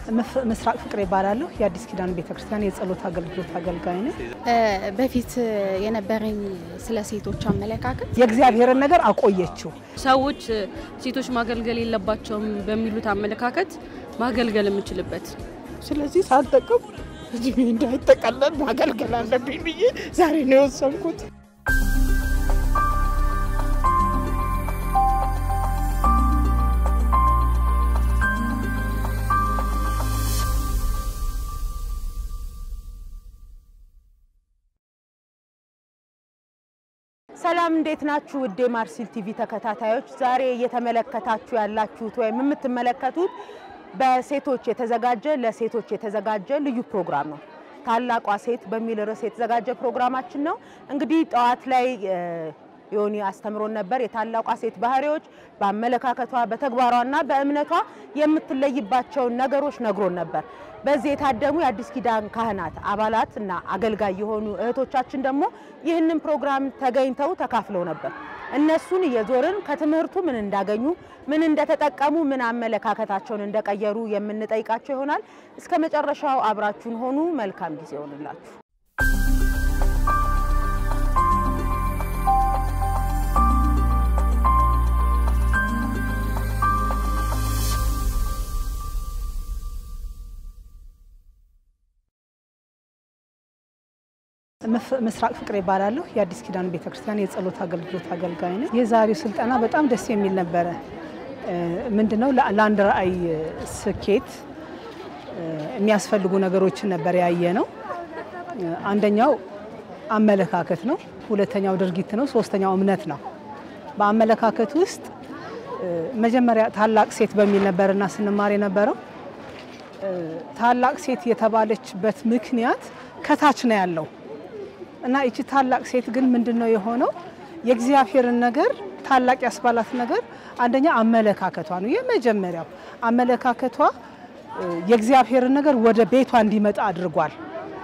ምስራቅ ፍቅር ይባላለሁ። የአዲስ ኪዳን ቤተክርስቲያን የጸሎት አገልግሎት አገልጋይ ነኝ። በፊት የነበረኝ ስለ ሴቶች አመለካከት የእግዚአብሔርን ነገር አቆየችው። ሰዎች ሴቶች ማገልገል የለባቸውም በሚሉት አመለካከት ማገልገል የምችልበት ስለዚህ ሳልጠቀም እድሜ እንዳይጠቀለል ማገልገል አለብኝ ብዬ ዛሬ ነው የወሰንኩት። ሰላም እንዴት ናችሁ? ውድ የማርሲል ቲቪ ተከታታዮች፣ ዛሬ እየተመለከታችሁ ያላችሁት ወይም የምትመለከቱት በሴቶች የተዘጋጀ ለሴቶች የተዘጋጀ ልዩ ፕሮግራም ነው። ታላቋ ሴት በሚል ርዕስ የተዘጋጀ ፕሮግራማችን ነው። እንግዲህ ጠዋት ላይ ዮኒ አስተምሮን ነበር። የታላቋ ሴት ባህሪዎች በአመለካከቷ በተግባሯና በእምነቷ የምትለይባቸውን ነገሮች ነግሮን ነበር። በዚህ የታደሙ የአዲስ ኪዳን ካህናት አባላት እና አገልጋይ የሆኑ እህቶቻችን ደግሞ ይህንን ፕሮግራም ተገኝተው ተካፍለው ነበር። እነሱን እየዞርን ከትምህርቱ ምን እንዳገኙ፣ ምን እንደተጠቀሙ፣ ምን አመለካከታቸውን እንደቀየሩ የምንጠይቃቸው ይሆናል። እስከ መጨረሻው አብራችሁን ሆኑ። መልካም ጊዜ ይሆንላችሁ። ምስራቅ ፍቅር ይባላለሁ። የአዲስ ኪዳን ቤተክርስቲያን የጸሎት አገልግሎት አገልጋይ ነኝ። የዛሬው ስልጠና በጣም ደስ የሚል ነበረ። ምንድነው ለአንድ ራዕይ ስኬት የሚያስፈልጉ ነገሮችን ነበር ያየ ነው። አንደኛው አመለካከት ነው። ሁለተኛው ድርጊት ነው። ሶስተኛው እምነት ነው። በአመለካከት ውስጥ መጀመሪያ ታላቅ ሴት በሚል ነበርና ስንማር የነበረው ታላቅ ሴት የተባለችበት ምክንያት ከታች ነው ያለው እና ይቺ ታላቅ ሴት ግን ምንድን ነው የሆነው? የእግዚአብሔርን ነገር ታላቅ ያስባላት ነገር አንደኛ አመለካከቷ ነው። የመጀመሪያው አመለካከቷ የእግዚአብሔርን ነገር ወደ ቤቷ እንዲመጣ አድርጓል።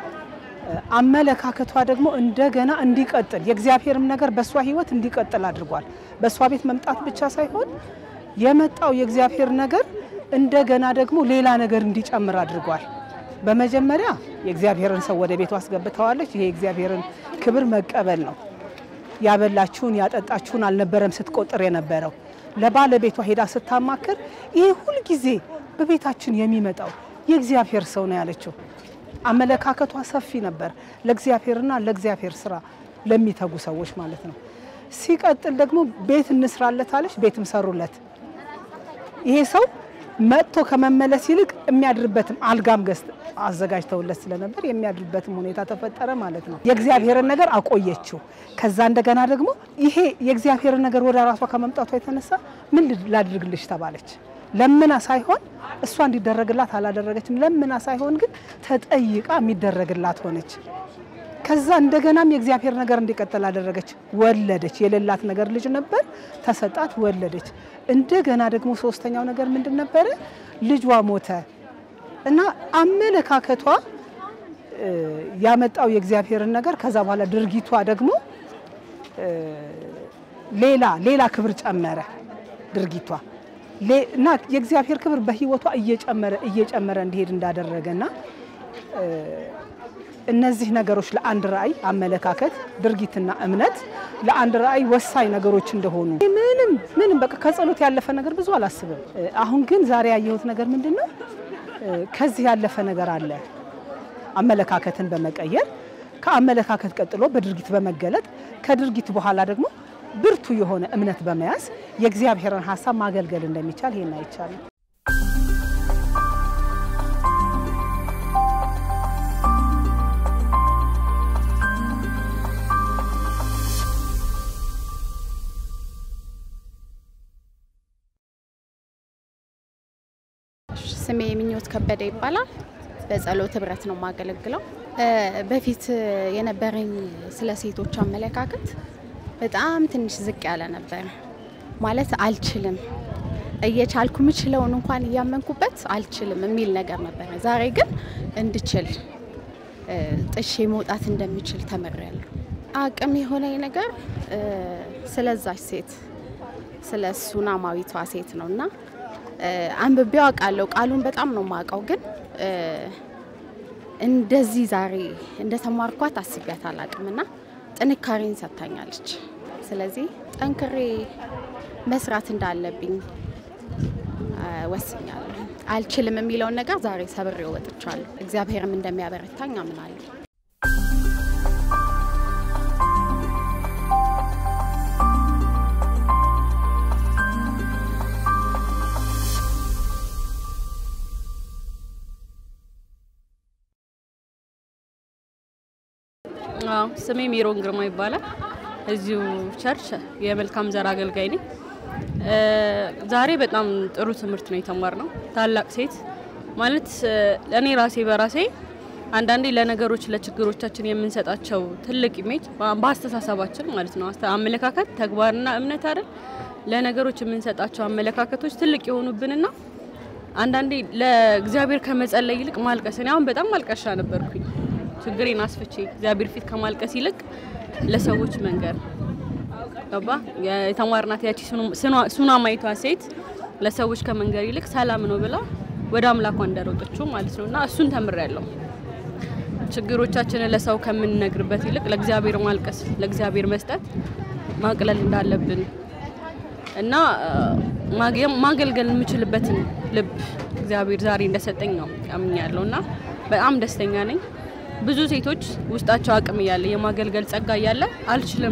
አመለካከቷ ደግሞ እንደገና እንዲቀጥል የእግዚአብሔርም ነገር በእሷ ሕይወት እንዲቀጥል አድርጓል። በእሷ ቤት መምጣት ብቻ ሳይሆን የመጣው የእግዚአብሔር ነገር እንደገና ደግሞ ሌላ ነገር እንዲጨምር አድርጓል። በመጀመሪያ የእግዚአብሔርን ሰው ወደ ቤቱ አስገብተዋለች። ይሄ የእግዚአብሔርን ክብር መቀበል ነው። ያበላችሁን ያጠጣችሁን አልነበረም ስትቆጥር የነበረው ለባለቤቷ ሄዳ ስታማክር ይሄ ሁልጊዜ በቤታችን የሚመጣው የእግዚአብሔር ሰው ነው ያለችው። አመለካከቷ ሰፊ ነበር፣ ለእግዚአብሔርና ለእግዚአብሔር ስራ ለሚተጉ ሰዎች ማለት ነው። ሲቀጥል ደግሞ ቤት እንስራለት አለች። ቤትም ሰሩለት። ይሄ ሰው መጥቶ ከመመለስ ይልቅ የሚያድርበትም አልጋም ገዝት አዘጋጅተውለት ስለነበር የሚያድርበትም ሁኔታ ተፈጠረ ማለት ነው። የእግዚአብሔርን ነገር አቆየችው። ከዛ እንደገና ደግሞ ይሄ የእግዚአብሔርን ነገር ወደ ራሷ ከመምጣቷ የተነሳ ምን ላድርግልሽ ተባለች። ለምና ሳይሆን እሷ እንዲደረግላት አላደረገችም። ለምና ሳይሆን ግን ተጠይቃ የሚደረግላት ሆነች። ከዛ እንደገናም የእግዚአብሔር ነገር እንዲቀጥል አደረገች። ወለደች። የሌላት ነገር ልጅ ነበር፣ ተሰጣት፣ ወለደች። እንደገና ደግሞ ሶስተኛው ነገር ምንድን ነበረ? ልጇ ሞተ እና አመለካከቷ ያመጣው የእግዚአብሔርን ነገር ከዛ በኋላ ድርጊቷ ደግሞ ሌላ ሌላ ክብር ጨመረ ድርጊቷ እና የእግዚአብሔር ክብር በሕይወቷ እየጨመረ እየጨመረ እንዲሄድ እንዳደረገና እነዚህ ነገሮች ለአንድ ራዕይ አመለካከት፣ ድርጊትና እምነት ለአንድ ራዕይ ወሳኝ ነገሮች እንደሆኑ ምንም ምንም በቃ ከጸሎት ያለፈ ነገር ብዙ አላስብም። አሁን ግን ዛሬ ያየሁት ነገር ምንድን ነው? ከዚህ ያለፈ ነገር አለ። አመለካከትን በመቀየር ከአመለካከት ቀጥሎ በድርጊት በመገለጥ ከድርጊት በኋላ ደግሞ ብርቱ የሆነ እምነት በመያዝ የእግዚአብሔርን ሀሳብ ማገልገል እንደሚቻል ይሄን አይቻልም። ስሜ ምኞት ከበደ ይባላል። በጸሎት ህብረት ነው የማገለግለው። በፊት የነበረኝ ስለ ሴቶች አመለካከት በጣም ትንሽ ዝቅ ያለ ነበር። ማለት አልችልም፣ እየቻልኩ ምችለውን እንኳን እያመንኩበት አልችልም የሚል ነገር ነበረ። ዛሬ ግን እንድችል ጥሼ መውጣት እንደሚችል ተምሬያለሁ። አቅም የሆነኝ ነገር ስለዛች ሴት ስለ ሱናማዊቷ ሴት ነው እና እ፣ አንብቤው አውቃለሁ። ቃሉን በጣም ነው የማውቀው፣ ግን እ፣ እንደዚህ ዛሬ እንደተማርኳት አስቢያት አላቅምና ጥንካሬን ሰጥታኛለች። ስለዚህ ጠንክሬ መስራት እንዳለብኝ እ፣ ወስኛለሁ። አልችልም የሚለውን ነገር ዛሬ ሰብሬ ወጥቻለሁ። እግዚአብሔርም እንደሚያበረታኝ አምናለሁ። አዎ ስሜ ሜሮን ግርማ ይባላል። እዚሁ ቸርች የመልካም ዘር አገልጋይ ነኝ። እ፣ ዛሬ በጣም ጥሩ ትምህርት ነው የተማርነው። ታላቅ ሴት ማለት እ፣ እኔ ራሴ በራሴ አንዳንዴ ለነገሮች ለችግሮቻችን የምንሰጣቸው ትልቅ ኢሜጅ በ- በአስተሳሰባችን ማለት ነው አስተ- አመለካከት፣ ተግባርና እምነት አይደል ለነገሮች የምንሰጣቸው አመለካከቶች ትልቅ የሆኑብንና አንዳንዴ ለእግዚአብሔር ከመጸለይ ይልቅ ማልቀስ እኔ አሁን በጣም ማልቀሻ ነበርኩኝ። ችግሬን አስፍቼ እግዚአብሔር ፊት ከማልቀስ ይልቅ ለሰዎች መንገር ገባ የተማርናት ያቺ ሱናማይቷ ሴት ለሰዎች ከመንገር ይልቅ ሰላም ነው ብላ ወደ አምላኳ እንደሮጠችው ማለት ነው። እና እሱን ተምሬያለሁ። ችግሮቻችንን ለሰው ከምንነግርበት ይልቅ ለእግዚአብሔር ማልቀስ፣ ለእግዚአብሔር መስጠት ማቅለል እንዳለብን እና እ፣ ማግ- ማገልገል የምችልበትን ልብ እግዚአብሔር ዛሬ እንደሰጠኝ ነው ያምኛለሁ እና በጣም ደስተኛ ነኝ። ብዙ ሴቶች ውስጣቸው አቅም እያለ የማገልገል ጸጋ እያለ አልችልም፣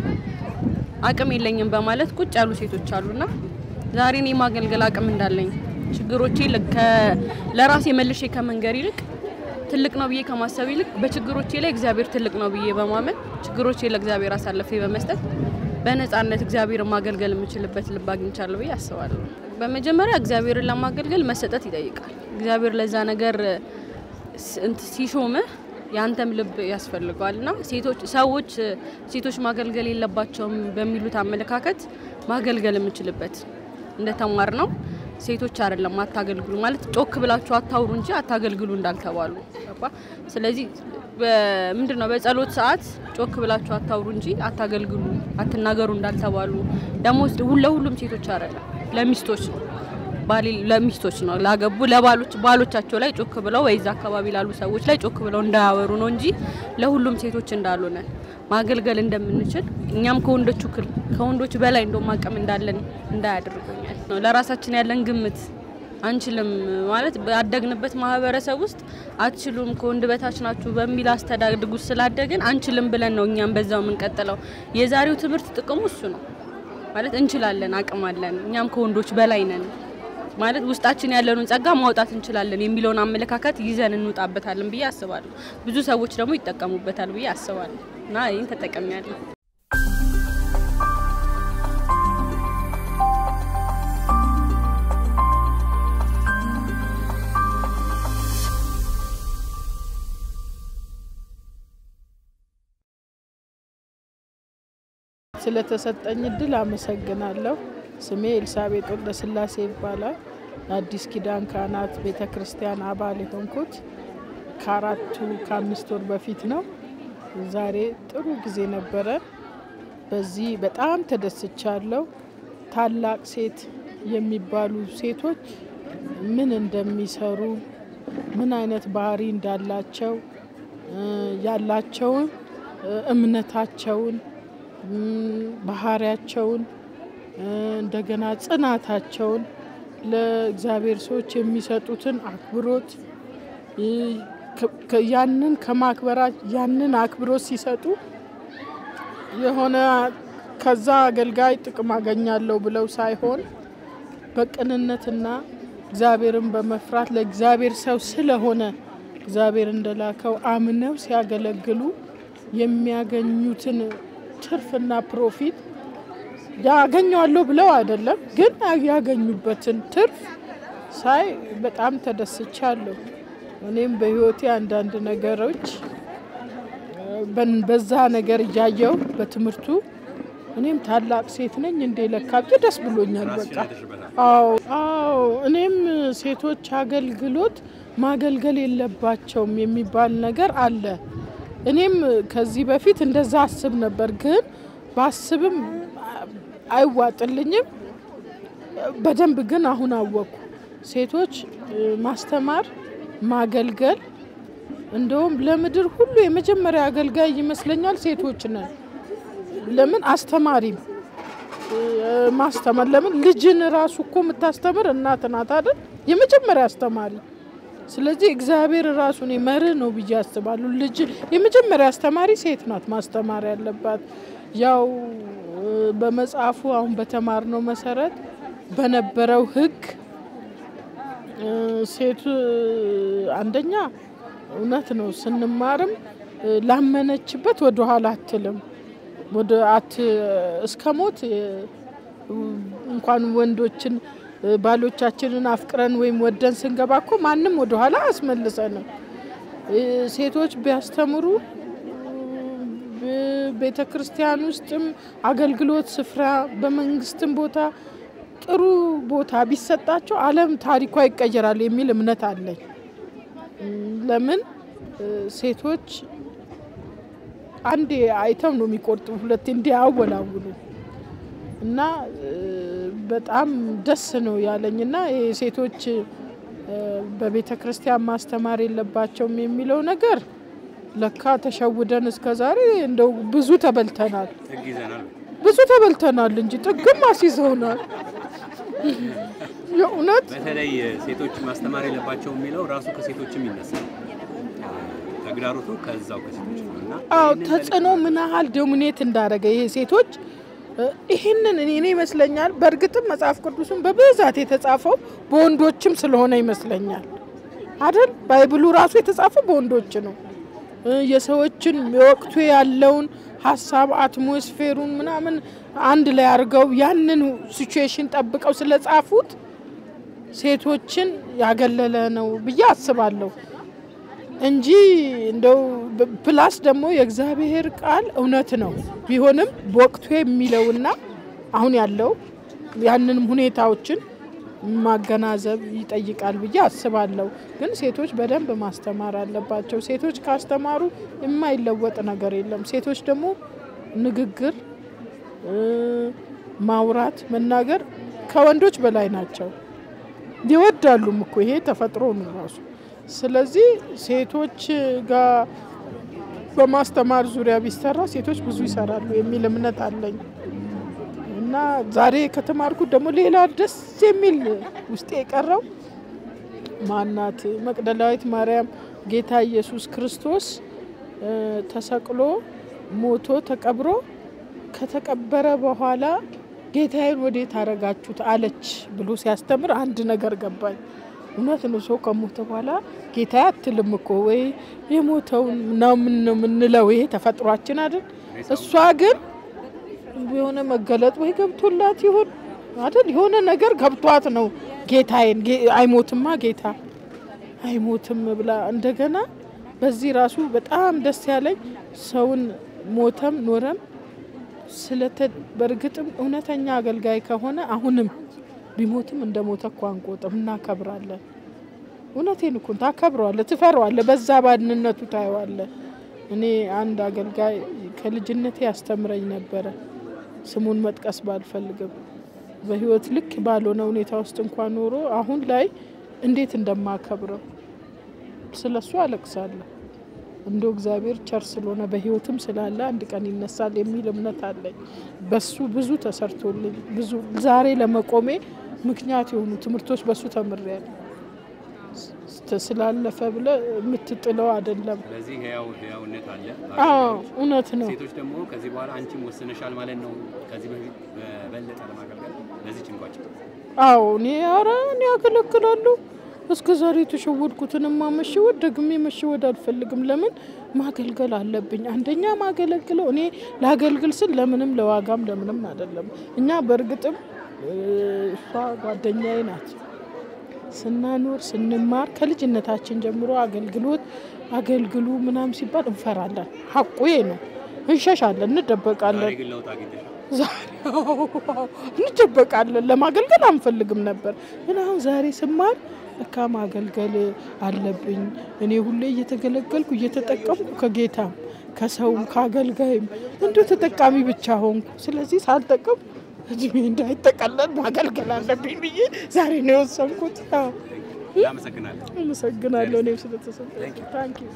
አቅም የለኝም በማለት ቁጭ ያሉ ሴቶች አሉና ዛሬ እኔ የማገልገል አቅም እንዳለኝ ችግሮቼ ለ- ከ- ለራሴ መልሼ ከመንገር ይልቅ ትልቅ ነው ብዬ ከማሰብ ይልቅ በችግሮቼ ላይ እግዚአብሔር ትልቅ ነው ብዬ በማመን ችግሮቼ ለእግዚአብሔር አሳልፌ በመስጠት በነፃነት እግዚአብሔርን ማገልገል የምችልበት ልብ አግኝቻለሁ ብዬ አስባለሁ። በመጀመሪያ እግዚአብሔርን ለማገልገል መሰጠት ይጠይቃል። እግዚአብሔር ለዛ ነገር ስ- እንት ሲሾምህ የአንተም ልብ ያስፈልገዋል እና ሴቶች ሰዎች ሴቶች ማገልገል የለባቸውም በሚሉት አመለካከት ማገልገል የምችልበት እንደተማር ነው ሴቶች አይደለም አታገልግሉ ማለት ጮክ ብላችሁ አታውሩ እንጂ አታገልግሉ እንዳልተባሉ ገባ። ስለዚህ ምንድን ነው በጸሎት ሰዓት ጮክ ብላችሁ አታውሩ እንጂ አታገልግሉ አትናገሩ እንዳልተባሉ ደግሞ ለሁሉም ሴቶች አይደለም ለሚስቶች ነው ባሌ- ለሚስቶች ነው ላገቡ ለባሎች ባሎቻቸው ላይ ጮክ ብለው ወይ እዛ አካባቢ ላሉ ሰዎች ላይ ጮክ ብለው እንዳያወሩ ነው እንጂ ለሁሉም ሴቶች እንዳልሆነ ማገልገል እንደምንችል እኛም ከወንዶቹ ክል ከወንዶች በላይ እንደውም አቅም እንዳለን እንዳያደርገኛል ነው ለራሳችን ያለን ግምት አንችልም ማለት ባደግንበት ማህበረሰብ ውስጥ አትችሉም ከወንድ በታች ናችሁ በሚል አስተዳድግ ውስጥ ስላደግን አንችልም ብለን ነው እኛም በዛው የምንቀጥለው። የዛሬው ትምህርት ጥቅሙ እሱ ነው ማለት እንችላለን፣ አቅም አለን፣ እኛም ከወንዶች በላይ ነን ማለት ውስጣችን ያለንን ጸጋ ማውጣት እንችላለን የሚለውን አመለካከት ይዘን እንውጣበታለን ብዬ አስባለሁ። ብዙ ሰዎች ደግሞ ይጠቀሙበታል ብዬ አስባለሁ እና ይህን ተጠቀሚያለሁ። ስለተሰጠኝ እድል አመሰግናለሁ። ስሜ ኤልሳቤጥ ወልደ ስላሴ ይባላል። የአዲስ ኪዳን ካህናት ቤተ ክርስቲያን አባል የሆንኩት ከአራቱ ከአምስት ወር በፊት ነው። ዛሬ ጥሩ ጊዜ ነበረ። በዚህ በጣም ተደስቻለሁ። ታላቅ ሴት የሚባሉ ሴቶች ምን እንደሚሰሩ ምን አይነት ባህሪ እንዳላቸው እ ያላቸውን እ እምነታቸውን ም፣ ባህሪያቸውን እ እንደገና ጽናታቸውን ለእግዚአብሔር ሰዎች የሚሰጡትን አክብሮት እ ከ- ከ- ያንን ከማክበራ ያንን አክብሮት ሲሰጡ የሆነ ከዛ አገልጋይ ጥቅም አገኛለሁ ብለው ሳይሆን በቅንነትና እግዚአብሔርን በመፍራት ለእግዚአብሔር ሰው ስለሆነ እግዚአብሔር እንደላከው አምነው ሲያገለግሉ የሚያገኙትን ትርፍና ፕሮፊት ያገኘዋለሁ ብለው አይደለም፣ ግን ያገኙበትን ትርፍ ሳይ በጣም ተደስቻለሁ። እኔም በሕይወቴ አንዳንድ ነገሮች በን- በዛ ነገር እያየው በትምህርቱ እኔም ታላቅ ሴት ነኝ እንዴ ለካ ብዬ ደስ ብሎኛል። በቃ አዎ አዎ እኔም ሴቶች አገልግሎት ማገልገል የለባቸውም የሚባል ነገር አለ። እኔም ከዚህ በፊት እንደዛ አስብ ነበር፣ ግን ባስብም አይዋጥልኝም። በደንብ ግን አሁን አወቅኩ። ሴቶች እ፣ ማስተማር፣ ማገልገል እንደውም ለምድር ሁሉ የመጀመሪያ አገልጋይ ይመስለኛል ሴቶች ነን። ለምን አስተማሪም እ፣ ማስተማር ለምን ልጅን ራሱ እኮ የምታስተምር እናት ናት አይደል? የመጀመሪያ አስተማሪ። ስለዚህ እግዚአብሔር ራሱን መርህ ነው ብዬ አስባለሁ። ልጅ የመጀመሪያ አስተማሪ ሴት ናት ማስተማር ያለባት። ያው እ፣ በመጽሐፉ አሁን በተማርነው መሰረት በነበረው ሕግ እ፣ ሴቱ አንደኛ እውነት ነው ስንማርም እ፣ ላመነችበት ወደ ኋላ አትልም ወደ አት እስከ ሞት እ፣ እንኳን ወንዶችን እ፣ ባሎቻችንን አፍቅረን ወይም ወደን ስንገባ እኮ ማንም ወደ ኋላ አያስመልሰንም። እ፣ ሴቶች ቢያስተምሩ ቤተ ክርስቲያን ውስጥም አገልግሎት ስፍራ በመንግስትም ቦታ ጥሩ ቦታ ቢሰጣቸው ዓለም ታሪኳ ይቀየራል የሚል እምነት አለኝ። እም፣ ለምን እ፣ ሴቶች አንዴ አይተው ነው የሚቆርጡ፣ ሁለቴ እንዲያወላውሉ እና እ፣ በጣም ደስ ነው ያለኝ እና ይሄ ሴቶች እ፣ በቤተ ክርስቲያን ማስተማር የለባቸውም የሚለው ነገር ለካ ተሸውደን እስከ ዛሬ እንደው ብዙ ተበልተናል፣ ጥግ ይዘናል። ብዙ ተበልተናል እንጂ ጥግም አስይዘውናል። የእውነት በተለይ ሴቶች ማስተማር የለባቸው የሚለው ራሱ ከሴቶችም ይነሳል። ተግዳሮቱ ከዛው ከሴቶች ነው እና አዎ ይህንን ተጽዕኖ መልእክት ምን ያህል ዶሚኔት እንዳደረገ ይሄ ሴቶች እ፣ ይህንን እኔ እኔ ይመስለኛል። በእርግጥም መጽሐፍ ቅዱስን በብዛት የተጻፈው በወንዶችም ስለሆነ ይመስለኛል አይደል? ባይብሉ ራሱ የተጻፈው በወንዶች ነው። እ፣ የሰዎችን የወቅቱ ያለውን ሀሳብ አትሞስፌሩን ምናምን አንድ ላይ አድርገው ያንን ሲቹዌሽን ጠብቀው ስለጻፉት ሴቶችን ያገለለ ነው ብዬ አስባለሁ እንጂ እንደው ብ- ፕላስ ደግሞ የእግዚአብሔር ቃል እውነት ነው ቢሆንም በወቅቱ የሚለውና አሁን ያለው ያንንም ሁኔታዎችን ማገናዘብ ይጠይቃል ብዬ አስባለሁ። ግን ሴቶች በደንብ ማስተማር አለባቸው። ሴቶች ካስተማሩ የማይለወጥ ነገር የለም። ሴቶች ደግሞ ንግግር እ፣ ማውራት፣ መናገር ከወንዶች በላይ ናቸው። ይወዳሉም እኮ ይሄ ተፈጥሮ ነው ራሱ። ስለዚህ ሴቶች ጋር በማስተማር ዙሪያ ቢሰራ ሴቶች ብዙ ይሰራሉ የሚል እምነት አለኝ እና ዛሬ ከተማርኩት ደግሞ ሌላ ደስ የሚል ውስጤ የቀረው ማናት መቅደላዊት ማርያም ጌታ ኢየሱስ ክርስቶስ እ፣ ተሰቅሎ ሞቶ ተቀብሮ ከተቀበረ በኋላ ጌታዬን ወዴት አረጋችሁት አለች ብሎ ሲያስተምር አንድ ነገር ገባኝ። እውነት ነው። ሰው ከሞተ በኋላ ጌታዬ አትልም እኮ ወይ የሞተውን ነው ምን- የምንለው ይሄ ተፈጥሯችን አይደል? እሷ ግን የሆነ መገለጥ ወይ ገብቶላት ይሆን አይደል? የሆነ ነገር ገብቷት ነው ጌታዬን ጌ- አይሞትማ ጌታ አይሞትም ብላ እንደገና በዚህ ራሱ በጣም ደስ ያለኝ ሰውን ሞተም ኖረም ስለተ በእርግጥም እውነተኛ አገልጋይ ከሆነ አሁንም ቢሞትም እንደ ሞተ እኮ አንቆጥም፣ እናከብራለን። እውነቴን እኮ ታከብረዋለህ፣ ትፈራዋለህ፣ በዛ ባድንነቱ ታየዋለህ። እኔ አንድ አገልጋይ ከልጅነቴ ያስተምረኝ ነበረ። ስሙን መጥቀስ ባልፈልግም በህይወት ልክ ባልሆነ ሁኔታ ውስጥ እንኳን ኖሮ አሁን ላይ እንዴት እንደማከብረው ስለ እሱ አለቅሳለሁ። እንደ እግዚአብሔር ቸር ስለሆነ በህይወትም ስላለ አንድ ቀን ይነሳል የሚል እምነት አለኝ። በሱ ብዙ ተሰርቶልኝ ብዙ ዛሬ ለመቆሜ ምክንያት የሆኑ ትምህርቶች በሱ ተምሬያለሁ። ስ- ስላለፈ ብለ የምትጥለው አይደለም። ስለዚህ ህያው ህያውነት አለ። አዎ እውነት ነው። ሴቶች ደግሞ ከዚህ በኋላ አንቺም ወስነሻል ማለት ነው። ከዚህ በፊት በበለጠ ለማገልገል በዚህ ጭንቋጭ አዎ እኔ ኧረ እኔ ያገለግላለሁ። እስከ ዛሬ የተሸወድኩትንማ መሸወድ ደግሜ መሸወድ አልፈልግም። ለምን ማገልገል አለብኝ። አንደኛ ማገለግለው እኔ ላገልግል ስል ለምንም ለዋጋም ለምንም አይደለም። እኛ በእርግጥም እ፣ እሷ ጓደኛዬ ናት። ስናኖር ስንማር ከልጅነታችን ጀምሮ አገልግሎት አገልግሉ ምናምን ሲባል እንፈራለን። ሀቁ ይሄ ነው። እንሸሻለን፣ እንደበቃለን። ዛሬ ግን ለውጥ አግኝተሻል። ዛሬ አዎ፣ እንደበቃለን። ለማገልገል አንፈልግም ነበር፣ ግን አሁን ዛሬ ስማር እካ ማገልገል አለብኝ። እኔ ሁሌ እየተገለገልኩ እየተጠቀምኩ ከጌታም ከሰውም ከአገልጋይም እንዲሁ ተጠቃሚ ብቻ ሆንኩ። ስለዚህ ሳልጠቅም እድሜ እንዳይጠቀለል ማገልገል አለብኝ ብዬ ዛሬ ነው የወሰንኩት። አዎ፣ እናመሰግናለን። አመሰግናለሁ እኔም ስለተሰጠኝ። ታንክ ዩ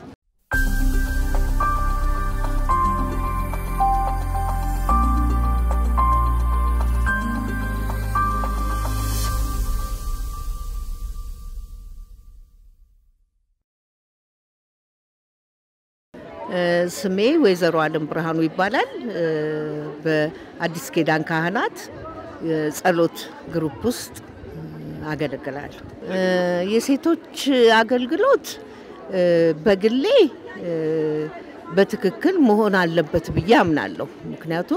ስሜ ወይዘሮ አለም ብርሃኑ ይባላል። በአዲስ ኪዳን ካህናት የጸሎት ግሩፕ ውስጥ አገለግላለሁ። የሴቶች አገልግሎት በግሌ በትክክል መሆን አለበት ብዬ አምናለሁ። ምክንያቱም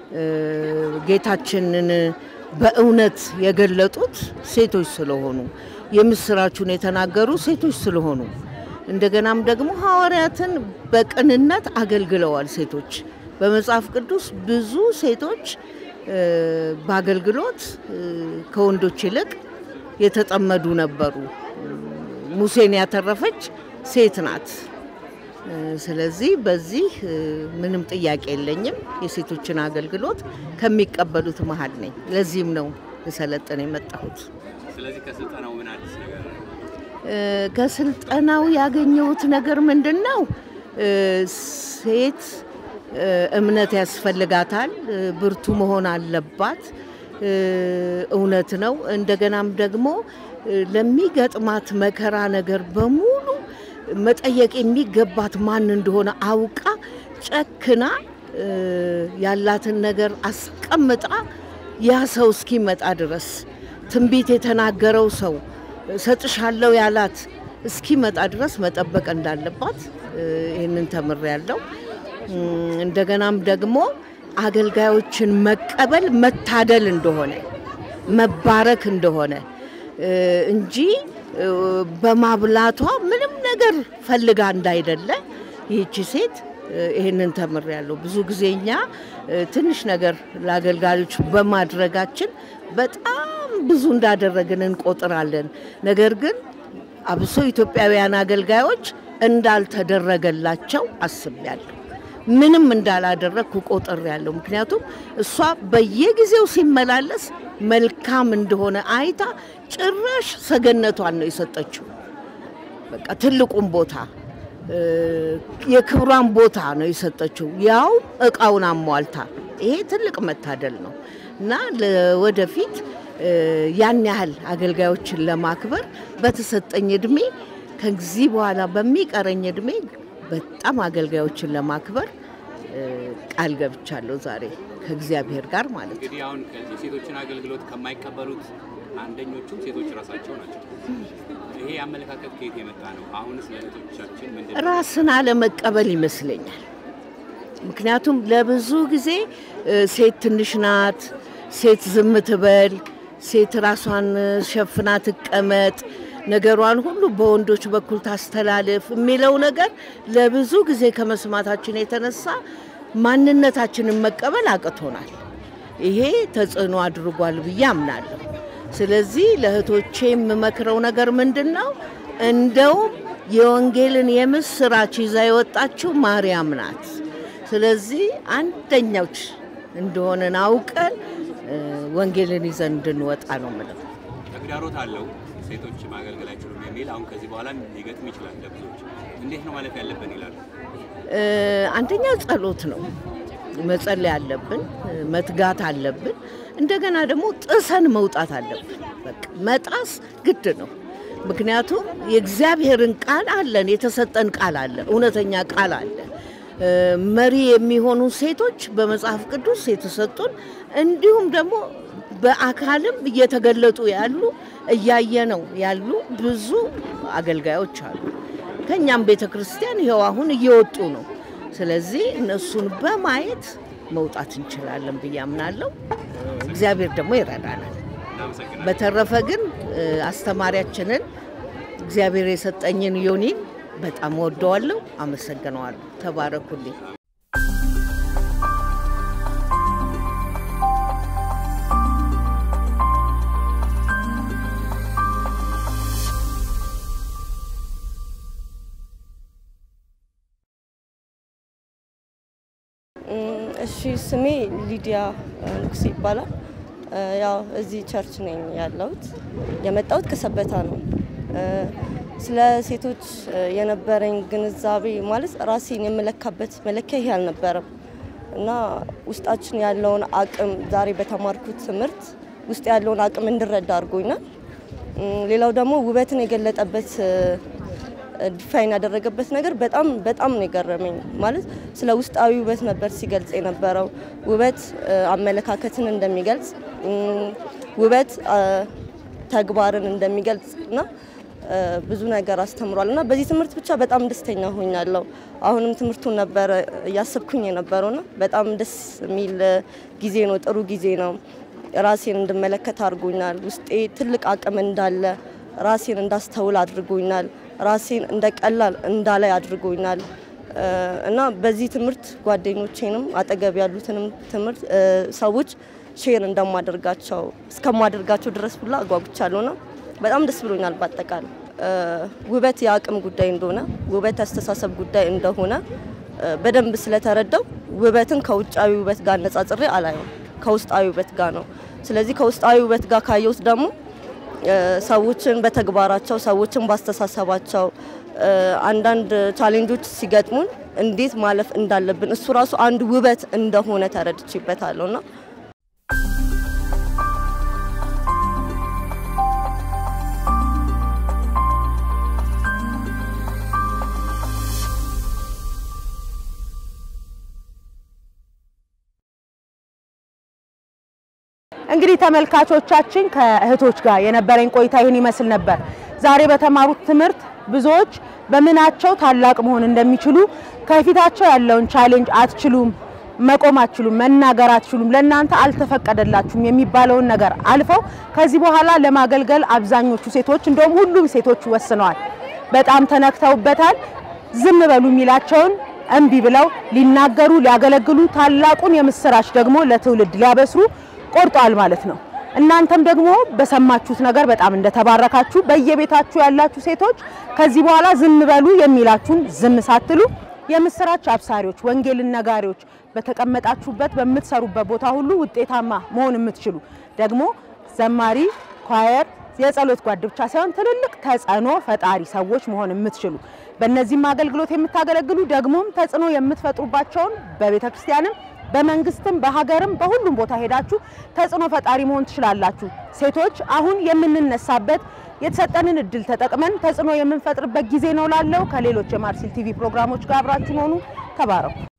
ጌታችንን በእውነት የገለጡት ሴቶች ስለሆኑ፣ የምስራቹን የተናገሩ ሴቶች ስለሆኑ እንደገናም ደግሞ ሐዋርያትን በቅንነት አገልግለዋል። ሴቶች በመጽሐፍ ቅዱስ ብዙ ሴቶች በአገልግሎት ከወንዶች ይልቅ የተጠመዱ ነበሩ። ሙሴን ያተረፈች ሴት ናት። ስለዚህ በዚህ ምንም ጥያቄ የለኝም። የሴቶችን አገልግሎት ከሚቀበሉት መሀል ነኝ። ለዚህም ነው ልሰለጥን የመጣሁት። ስለዚህ ከስልጠናው ምን አዲስ ነገር ነው? ከስልጠናው ያገኘሁት ነገር ምንድን ነው? ሴት እምነት ያስፈልጋታል፣ ብርቱ መሆን አለባት። እውነት ነው። እንደገናም ደግሞ ለሚገጥማት መከራ ነገር በሙሉ መጠየቅ የሚገባት ማን እንደሆነ አውቃ ጨክና ያላትን ነገር አስቀምጣ ያ ሰው እስኪመጣ ድረስ ትንቢት የተናገረው ሰው ሰጥሻለሁ ያላት እስኪመጣ ድረስ መጠበቅ እንዳለባት ይህንን ተምሬያለሁ። እንደገናም ደግሞ አገልጋዮችን መቀበል መታደል እንደሆነ መባረክ እንደሆነ እንጂ በማብላቷ ምንም ነገር ፈልጋ እንዳይደለ ይህቺ ሴት ይህንን ተምሬያለሁ። ብዙ ጊዜ እኛ ትንሽ ነገር ለአገልጋዮች በማድረጋችን በጣም ብዙ እንዳደረግን እንቆጥራለን። ነገር ግን አብሶ ኢትዮጵያውያን አገልጋዮች እንዳልተደረገላቸው አስቤያለሁ። ምንም እንዳላደረግኩ ቆጥሬያለሁ። ምክንያቱም እሷ በየጊዜው ሲመላለስ መልካም እንደሆነ አይታ ጭራሽ ሰገነቷን ነው የሰጠችው። በቃ ትልቁን ቦታ የክብሯን ቦታ ነው የሰጠችው፣ ያው እቃውን አሟልታ። ይሄ ትልቅ መታደል ነው እና ለወደፊት ያን ያህል አገልጋዮችን ለማክበር በተሰጠኝ እድሜ ከዚህ በኋላ በሚቀረኝ እድሜ በጣም አገልጋዮችን ለማክበር ቃል ገብቻለሁ። ዛሬ ከእግዚአብሔር ጋር ማለት ነው። እንግዲህ አሁን የሴቶችን አገልግሎት ከማይቀበሉት አንደኞቹ ሴቶች ራሳቸው ናቸው። ይሄ አመለካከት ከየት የመጣ ነው? አሁንስ ለእህቶቻችን ምንድን ነው? ራስን አለመቀበል ይመስለኛል። ምክንያቱም ለብዙ ጊዜ ሴት ትንሽ ናት፣ ሴት ዝም ትበል፣ ሴት ራሷን ሸፍና ትቀመጥ፣ ነገሯን ሁሉ በወንዶች በኩል ታስተላልፍ የሚለው ነገር ለብዙ ጊዜ ከመስማታችን የተነሳ ማንነታችንን መቀበል አቅቶናል። ይሄ ተጽዕኖ አድርጓል ብዬ አምናለሁ። ስለዚህ ለእህቶቼ የምመክረው ነገር ምንድን ነው? እንደውም የወንጌልን የምስራች ይዛ የወጣችው ማርያም ናት። ስለዚህ አንደኛዎች እንደሆነን አውቀን ወንጌልን ይዘን እንድንወጣ ነው የምለው። ተግዳሮት አለው ሴቶች ማገልገል አይችሉም የሚል አሁን ከዚህ በኋላ ሊገጥም ይችላል ለብዙዎች። እንዴት ነው ማለፍ ያለብን ይላሉ። አንደኛ ጸሎት ነው መጸለይ አለብን፣ መትጋት አለብን። እንደገና ደግሞ ጥሰን መውጣት አለብን። በቃ መጣስ ግድ ነው። ምክንያቱም የእግዚአብሔርን ቃል አለን፣ የተሰጠን ቃል አለ፣ እውነተኛ ቃል አለ። መሪ የሚሆኑ ሴቶች በመጽሐፍ ቅዱስ የተሰጡን እንዲሁም ደግሞ በአካልም እየተገለጡ ያሉ እያየነው ያሉ ብዙ አገልጋዮች አሉ። ከእኛም ቤተ ክርስቲያን ይኸው አሁን እየወጡ ነው። ስለዚህ እነሱን በማየት መውጣት እንችላለን ብዬ አምናለሁ። እግዚአብሔር ደግሞ ይረዳናል። በተረፈ ግን አስተማሪያችንን እግዚአብሔር የሰጠኝን ዮኒን በጣም ወደዋለሁ፣ አመሰግነዋለሁ። ተባረኩልኝ። እሺ ስሜ ሊዲያ ንጉሴ ይባላል። ያው እዚህ ቸርች ነኝ ያለሁት። የመጣሁት ከሰበታ ነው። ስለ ሴቶች የነበረኝ ግንዛቤ ማለት ራሴን የምለካበት መለኪያ ይሄ አልነበረም እና ውስጣችን ያለውን አቅም ዛሬ በተማርኩት ትምህርት ውስጥ ያለውን አቅም እንድረዳ አድርጎኛል። ሌላው ደግሞ ውበትን የገለጠበት ዲፋይን ያደረገበት ነገር በጣም በጣም ነው የገረመኝ። ማለት ስለ ውስጣዊ ውበት ነበር ሲገልጽ የነበረው። ውበት አመለካከትን እንደሚገልጽ፣ ውበት ተግባርን እንደሚገልጽ እና ብዙ ነገር አስተምሯል እና በዚህ ትምህርት ብቻ በጣም ደስተኛ ሆኛለሁ። አሁንም ትምህርቱን ነበረ እያሰብኩኝ የነበረውና በጣም ደስ የሚል ጊዜ ነው፣ ጥሩ ጊዜ ነው። ራሴን እንድመለከት አድርጎኛል። ውስጤ ትልቅ አቅም እንዳለ ራሴን እንዳስተውል አድርጎኛል። ራሴን እንደ ቀላል እንዳላይ አድርጎኛል እና በዚህ ትምህርት ጓደኞቼንም አጠገብ ያሉትንም ትምህርት ሰዎች ሼር እንደማደርጋቸው እስከማደርጋቸው ድረስ ሁላ አጓጉቻለሁና በጣም ደስ ብሎኛል። በአጠቃላይ ውበት የአቅም ጉዳይ እንደሆነ፣ ውበት ያስተሳሰብ ጉዳይ እንደሆነ በደንብ ስለተረዳው ውበትን ከውጫዊ ውበት ጋር አነጻጽሬ አላየው ከውስጣዊ ውበት ጋር ነው። ስለዚህ ከውስጣዊ ውበት ጋር ካየሁት ደግሞ ሰዎችን በተግባራቸው ሰዎችን ባስተሳሰባቸው አንዳንድ ቻሌንጆች ሲገጥሙን እንዴት ማለፍ እንዳለብን እሱ ራሱ አንድ ውበት እንደሆነ ተረድቼበታለሁና እንግዲህ ተመልካቾቻችን ከእህቶች ጋር የነበረኝ ቆይታ ይህን ይመስል ነበር። ዛሬ በተማሩት ትምህርት ብዙዎች በምናቸው ታላቅ መሆን እንደሚችሉ ከፊታቸው ያለውን ቻሌንጅ አትችሉም፣ መቆም አትችሉም፣ መናገር አትችሉም፣ ለእናንተ አልተፈቀደላችሁም የሚባለውን ነገር አልፈው ከዚህ በኋላ ለማገልገል አብዛኞቹ ሴቶች እንደውም ሁሉም ሴቶች ወስነዋል። በጣም ተነክተውበታል። ዝም በሉ የሚላቸውን እምቢ ብለው ሊናገሩ ሊያገለግሉ ታላቁን የምስራች ደግሞ ለትውልድ ሊያበስሩ ቆርጧል ማለት ነው። እናንተም ደግሞ በሰማችሁት ነገር በጣም እንደተባረካችሁ በየቤታችሁ ያላችሁ ሴቶች ከዚህ በኋላ ዝም በሉ የሚላችሁን ዝም ሳትሉ የምስራች አብሳሪዎች፣ ወንጌልን ነጋሪዎች በተቀመጣችሁበት በምትሰሩበት ቦታ ሁሉ ውጤታማ መሆን የምትችሉ ደግሞ ዘማሪ፣ ኳየር፣ የጸሎት ጓድ ብቻ ሳይሆን ትልልቅ ተጽዕኖ ፈጣሪ ሰዎች መሆን የምትችሉ በእነዚህም አገልግሎት የምታገለግሉ ደግሞም ተጽዕኖ የምትፈጥሩባቸውን በቤተ ክርስቲያንም በመንግስትም በሀገርም በሁሉም ቦታ ሄዳችሁ ተጽዕኖ ፈጣሪ መሆን ትችላላችሁ። ሴቶች አሁን የምንነሳበት የተሰጠንን እድል ተጠቅመን ተጽዕኖ የምንፈጥርበት ጊዜ ነው ላለው ከሌሎች የማርሲል ቲቪ ፕሮግራሞች ጋር አብራችሁን ሆኑ። ተባረኩ።